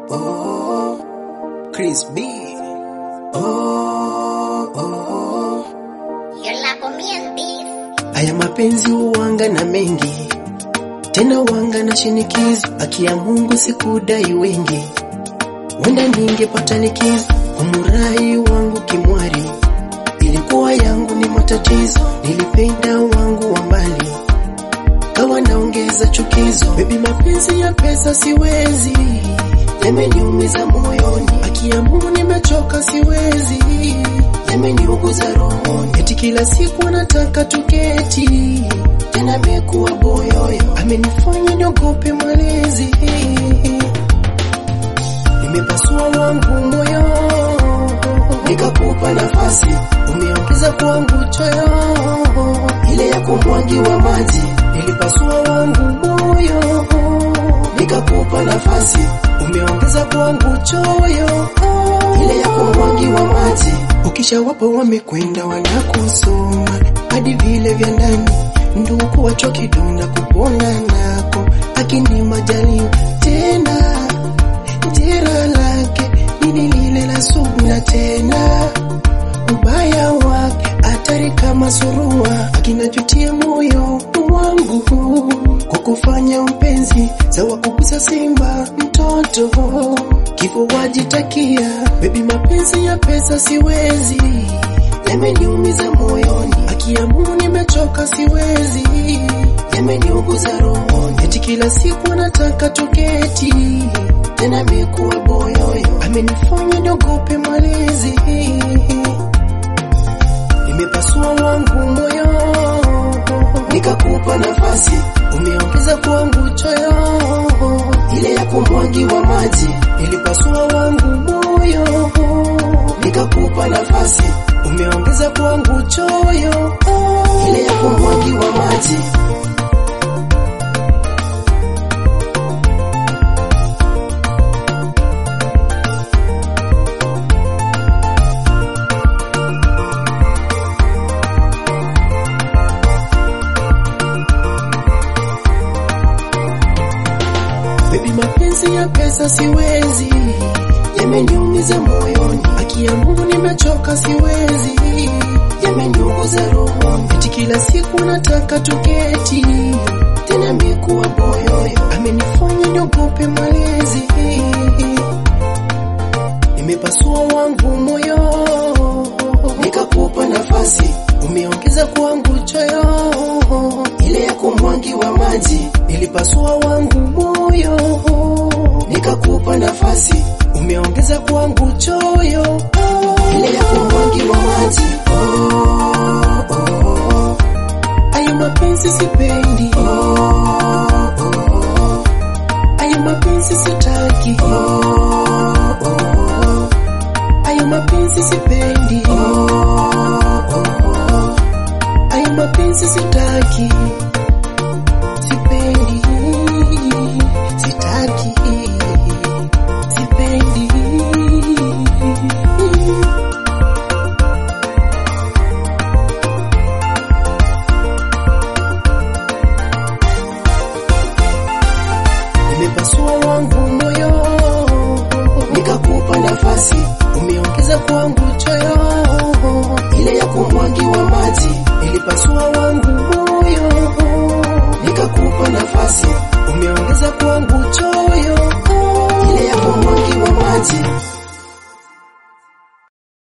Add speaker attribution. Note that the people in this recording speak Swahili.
Speaker 1: oh, Chris B. Oh, oh.
Speaker 2: You're la comientis.
Speaker 1: Haya mapenzi huwanga na mengi, tena wanga na shinikizo. Akia Mungu sikudai wengi, wenda ningepata likizo. Umurai wangu kimwari, ilikuwa yangu ni matatizo. Nilipenda wangu wa mbali, kawa naongeza chukizo. Baby, mapenzi ya pesa siwezi, yameniumiza moyoni. Akia Mungu nimechoka, siwezi, yameniuguza rohoni. Eti kila siku anataka tuketi, tena amekuwa boyoyo, amenifanya niogope malezi. Nimepasua wangu moyo, nikakupa nafasi, umeongeza kwangu choyo, ile ya kumwagiwa maji. Nilipasua wangu moyo, nikakupa nafasi, umeongeza kwangu choyo, ile ya kumwagiwa maji. Ukisha wapo wamekwenda wanakusoma hadi vile vya ndani, ndugu wacho kidonda kupona nako, akini majaliwa tena jera lake nini lile la sugu na tena ubaya wake hatari kama surua, akinajutia moyo wangu kwa kufanya mpenzi sawa kugusa simba mtoto kifo wajitakia. Baby, mapenzi ya pesa siwezi, yameniumiza moyoni. Akiamua nimechoka siwezi, yameniuguza rohoni. Eti kila siku anataka tuketi, tena amekuwa boyoyo, amenifanya niogope malezi. Nimepasua wangu moyo, nikakupa nafasi, umeongeza kwangu choyo, ile ya kumwagiwa maji. Nilipasua wangu moyo, nikakupa nafasi, umeongeza kwangu choyo, ile ya kumwagiwa maji. Baby, mapenzi ya pesa siwezi, yameniumiza moyoni. Akiamua nimechoka siwezi, yameniuguza rohoni. Eti kila siku nataka tuketi, tena amekuwa boyoyo, amenifanya niogope malezi. Nimepasua wangu moyo, nikakupa nafasi, umeongeza kwangu choyo, ile ya kumwagiwa maji. Nilipasua wangu moyo, nikakupa nafasi, umeongeza kwangu choyo, ile ya kumwagiwa maji. Oh, oh, ayo mapenzi sipendi, oh, oh, ayo mapenzi sitaki, oh, oh, ayo mapenzi sipendi, oh, oh, ayo mapenzi sitaki, sipendi, sitaki, sipendi. Nimepasua wangu moyo, nikakupa nafasi, umeongeza kwangu choyo, ile ya kumwagiwa maji. Nilipasua